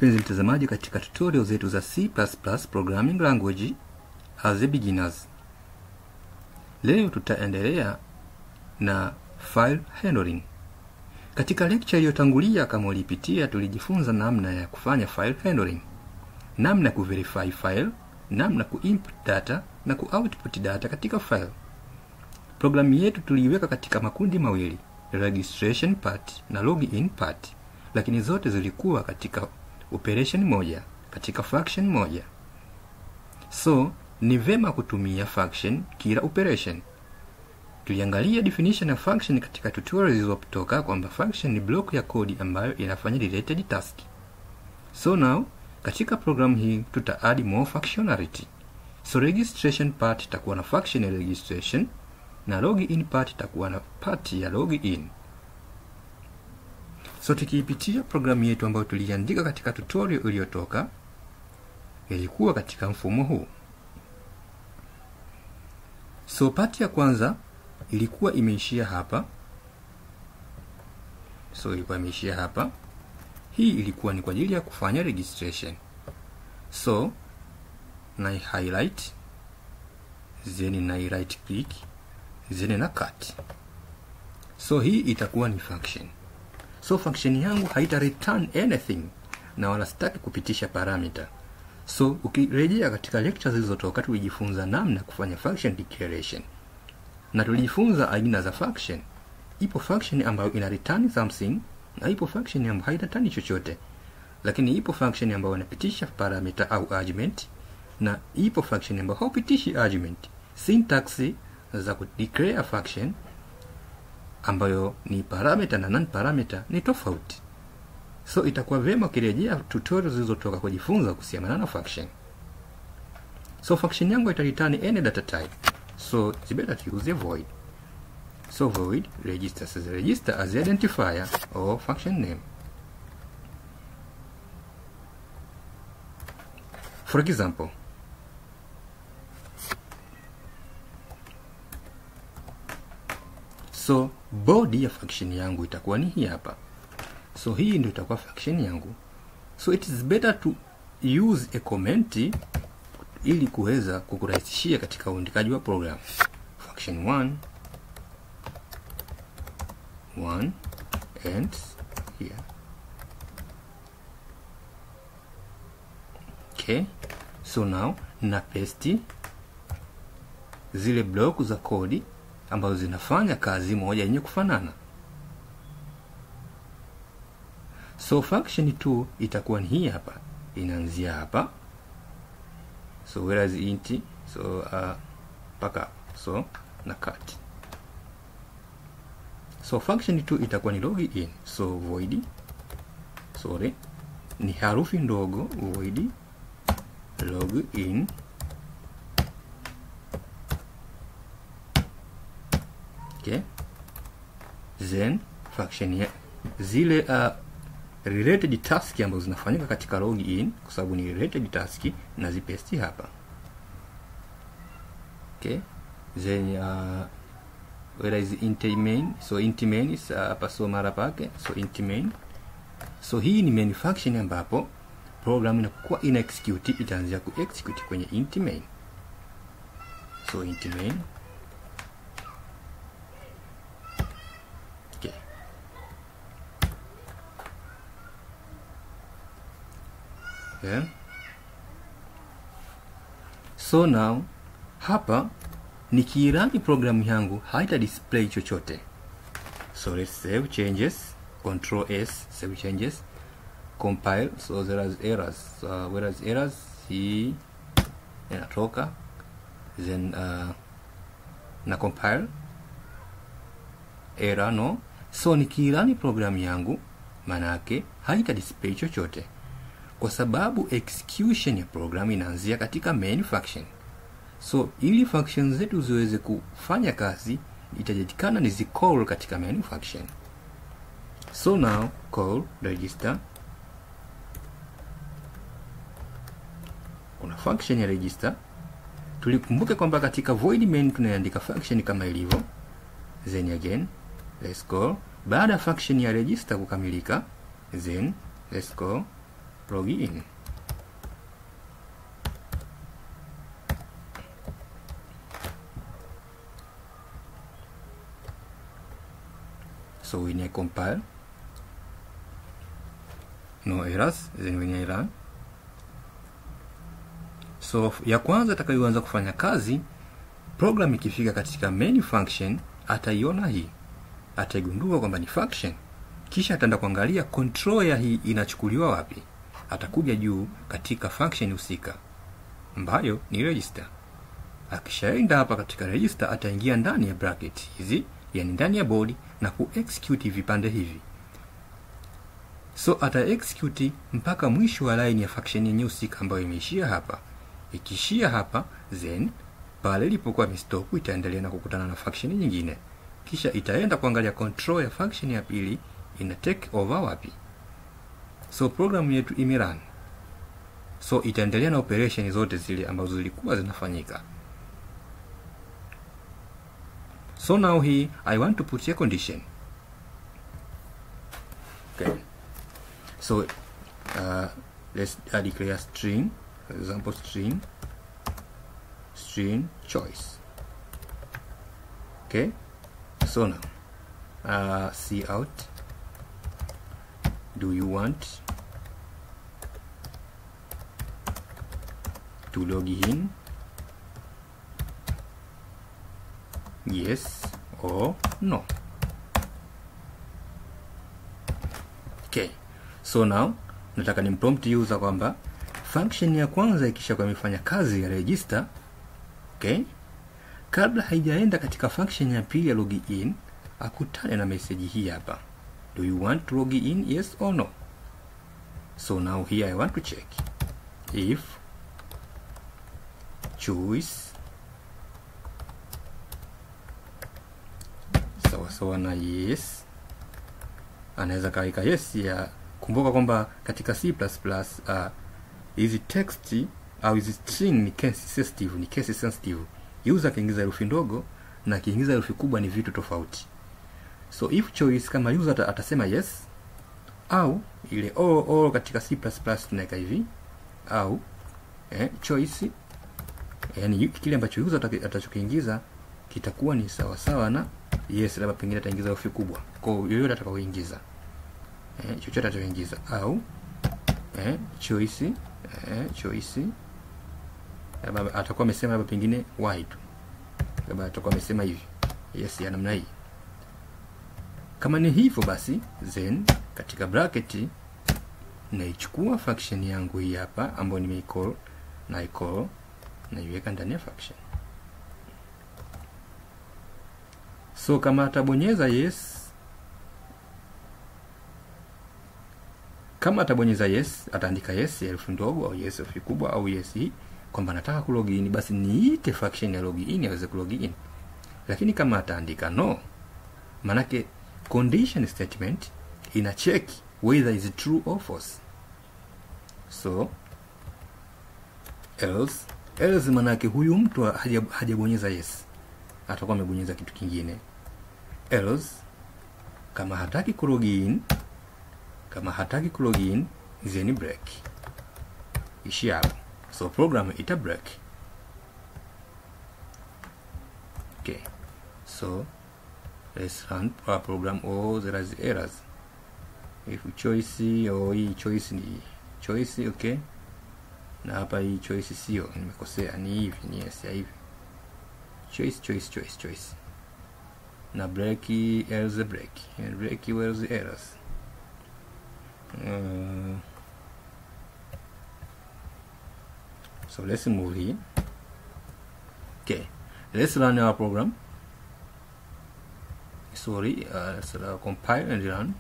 mpenzi mtazamaji katika tutorial zetu za C++ programming language as a beginners. Leo tutaendelea na file handling. Katika lecture iliyotangulia kama ulipitia, tulijifunza namna ya kufanya file handling, namna ya kuverify file, namna kuinput data na kuoutput data katika file. Programu yetu tuliiweka katika makundi mawili, registration part na login part, lakini zote zilikuwa katika operation moja, katika function moja. So ni vema kutumia function kila operation. Tuliangalia definition ya function katika tutorial zilizotoka kwamba function ni block ya kodi ambayo inafanya related task. So now katika programu hii tuta add more functionality. So registration part itakuwa na function ya registration na login part itakuwa na part ya login. So tukiipitia programu yetu ambayo tuliandika katika tutorial iliyotoka, ilikuwa katika mfumo huu. So part ya kwanza ilikuwa imeishia hapa. So ilikuwa imeishia hapa. Hii ilikuwa ni kwa ajili ya kufanya registration. So na highlight then na right click then na cut. So hii itakuwa ni function. So function yangu haita return anything na wala sitaki kupitisha parameter. So ukirejea katika lecture zilizotoka tulijifunza namna ya kufanya function declaration. Na tulijifunza aina za function. Ipo function ambayo ina return something na ipo function ambayo haireturn chochote. Lakini ipo function ambayo inapitisha parameter au argument na ipo function ambayo haupitishi argument. Syntax za kudeclare function ambayo ni parameter na non parameter ni tofauti. So itakuwa vyema ukirejea tutorial zilizotoka kujifunza kuhusiana na function. So function yangu ita return any data type. So it's better to use a void. So void register as a register as the identifier or function name. For example, so body ya function yangu itakuwa ni hii hapa. So hii ndio itakuwa function yangu. So it is better to use a comment ili kuweza kukurahisishia katika uandikaji wa program. Function 1 1 and here. Okay. So now na paste zile block za kodi ambazo zinafanya kazi moja yenye kufanana. So function 2 itakuwa ni hii hapa, inaanzia hapa. So whereas int so uh, paka so na cut. So function 2 itakuwa ni login. So void sorry, ni harufi ndogo void login okay. Then function ya zile uh, related task ambazo zinafanyika katika login kwa sababu ni related task na zipesti hapa okay then uh, whereas int main so int main is hapa uh, so mara pake so int main so hii ni main function ambapo program inakuwa ina execute itaanzia ku execute kwenye int main so int main okay yeah. So now hapa nikiirani programu yangu haita display chochote. So let's save changes, control S, save changes, compile. So there is errors. So whereas errors hii inatoka then uh, na compile error no. So nikiirani programu yangu manake haita display chochote kwa sababu execution ya program inaanzia katika main function. So ili function zetu ziweze kufanya kazi, itajulikana ni zicall katika main function. So now call register, kuna function ya register. Tulikumbuke kwamba katika void main tunaandika function kama ilivyo, then again let's call. Baada ya function ya register kukamilika, then let's call log in so when I compile no errors then when I run so ya kwanza itakayoanza kufanya kazi program ikifika katika main function ataiona hii ataigundua kwamba ni function kisha ataenda kuangalia control ya hii inachukuliwa wapi atakuja juu katika function husika ambayo ni register akishaenda hapa katika register ataingia ndani ya bracket hizi yani ndani ya body na kuexecute vipande hivi so ata execute mpaka mwisho wa line ya function yenye husika ambayo imeishia hapa ikiishia hapa then pale ilipokuwa imestop itaendelea na kukutana na function nyingine kisha itaenda kuangalia control ya function ya pili ina take over wapi so program yetu imerun so itaendelea na operation zote zile ambazo zilikuwa zinafanyika so now here i want to put a condition okay so uh, let's uh, declare string for example string string choice okay so now uh, see out do you want to log in yes or no okay so now nataka nimprompt user kwamba function ya kwanza ikishakuwa imefanya kazi ya register okay kabla haijaenda katika function ya pili ya login akutane na message hii hapa do you want to log in yes or no so now here i want to check if choice sawa sawa na yes anaweza kaweka yes ya kumbuka kwamba katika c uh, hizi text au hizi string ni case sensitive ni case sensitive user akiingiza herufi ndogo na akiingiza herufi kubwa ni vitu tofauti so if choice kama user atasema yes au ile all, all katika c tunaweka hivi au eh, choice yani kile ambacho user atachokiingiza kitakuwa ni sawa sawa na yes labda pengine ataingiza herufi kubwa kwa yoyote atakaoingiza eh, chochote atakaoingiza au eh, choice eh, choice labda atakuwa amesema labda pengine y tu labda atakuwa amesema hivi yes ya namna hii kama ni hivyo basi then katika bracket naichukua function yangu hii hapa ambayo nimeicall na icall naiweka ndani ya function so kama atabonyeza yes kama atabonyeza yes ataandika yes ya herufi ndogo au yes herufi kubwa au yes hii kwamba nataka kulogin basi niite function ya login aweze kulogin lakini kama ataandika no manake condition statement ina check whether is true or false so else else manake huyu mtu hajabonyeza yes atakuwa amebonyeza kitu kingine else kama hataki kulogin kama hataki kulogin then break ishi hapo so program ita break okay so let's run our program oh there is errors if choice oh hii choice ni choice okay na hapa hii choice sio nimekosea ni hivi ni yes ya hivi choice choice choice choice na break else break and break where's the errors uh, so let's move here okay let's run our program sorry uh, let's uh, compile and run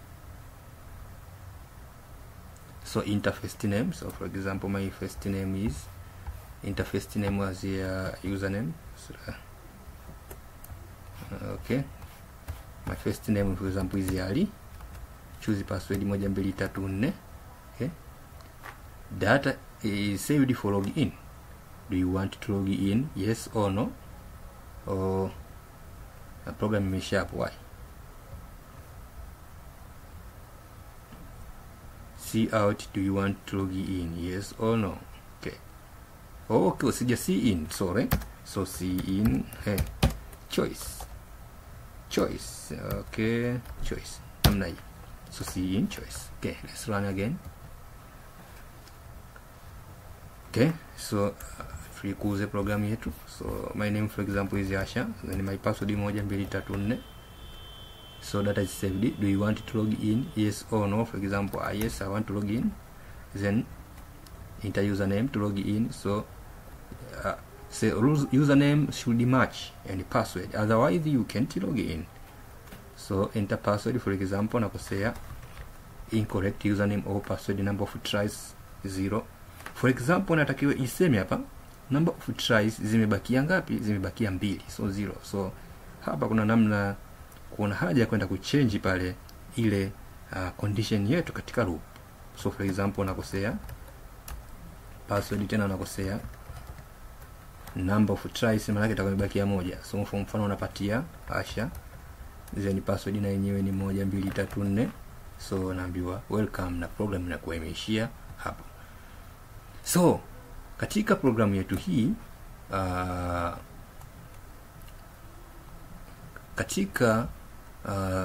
so interface name so for example my first name is interface name was the uh, username so, uh, okay my first name for example is Ali choose password moja mbili tatu nne okay data is saved for login do you want to log in yes or no or a program imesha hapo why see out do you want to log in yes or no okay okay usija see in sorry so see in hey, choice choice okay choice namna hii so see in choice okay let's run again okay so uh, tuikuze programu yetu so my name for example is Asha then my password moja mbili tatu nne so data is saved do you want to log in yes or no for example uh, yes i want to log in then enter username to log in so uh, say username should match and password otherwise you can't log in so enter password for example nakosea incorrect username or password number of tries zero for example natakiwa iseme hapa number of tries zimebakia ngapi zimebakia mbili so zero so hapa kuna namna kuna haja ya kwenda kuchange pale ile uh, condition yetu katika loop so for example nakosea password tena nakosea number of tries maana yake itakuwa imebakia moja so kwa mfano unapatia asha then password na yenyewe ni moja mbili tatu nne so naambiwa welcome na program inakuwa imeishia hapo so katika programu yetu hii uh, katika uh,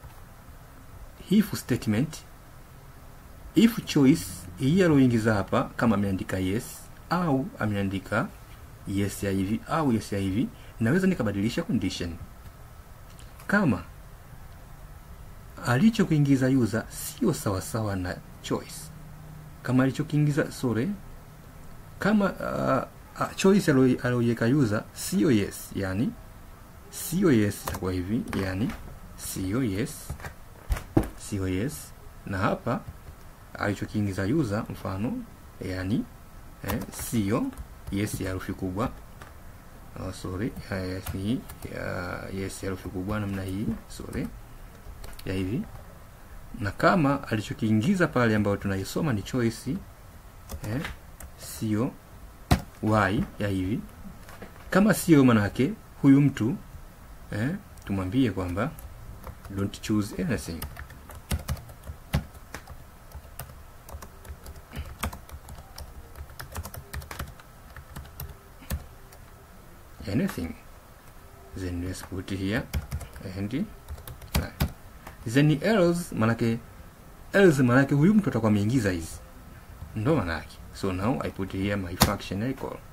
if statement if choice hii aloingiza hapa kama ameandika yes au ameandika yes ya hivi au yes ya hivi naweza nikabadilisha condition kama alichokuingiza user sio sawasawa na choice kama alichokiingiza sorry kama uh, uh, choice alioiweka user sio yes yani sio yes itakuwa hivi yani sio yes sio yes na hapa alichokiingiza user mfano yani eh, sio yes ya herufi kubwa oh, sorry yes ni uh, yes ya herufi kubwa namna hii sorry ya hivi na kama alichokiingiza pale ambayo tunaisoma ni choice eh, sio y ya hivi kama sio manake huyu mtu eh, tumwambie kwamba don't choose anything anything then let's put here and then else manake else manake huyu mtu atakuwa ameingiza hizi ndo manake so now i put here my function I call